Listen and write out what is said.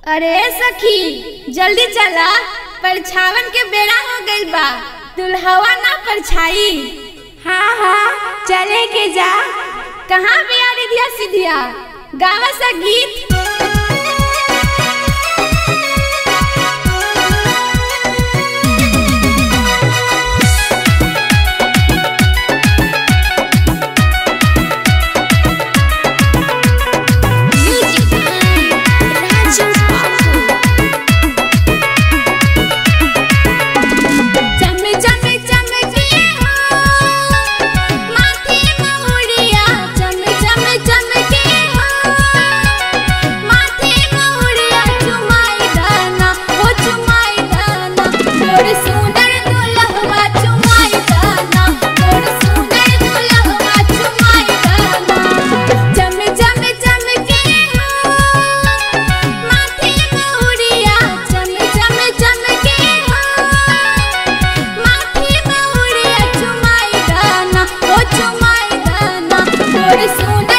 अरे सखी जल्दी चला परछावन के बेड़ा हो गइल बा दुल्हवा ना परछाई हाँ हाँ चले के जा कहाँ बिया रिधिया सिधिया गावा सा गीत चमे चमे चमके हो माथे महुड़िया चमे चमे चमके हो माथे महुड़िया चुमाई दाना ओ चुमाई दाना मोर सुंदर दुल्हवा चुमाई दाना मोर सुंदर दुल्हवा चुमाई दाना चमे चमे चमके हो माथे महुड़िया चमे चमे चमके हो माथे महुड़िया चुमाई दाना ओ चुमाई दाना मोर सुंदर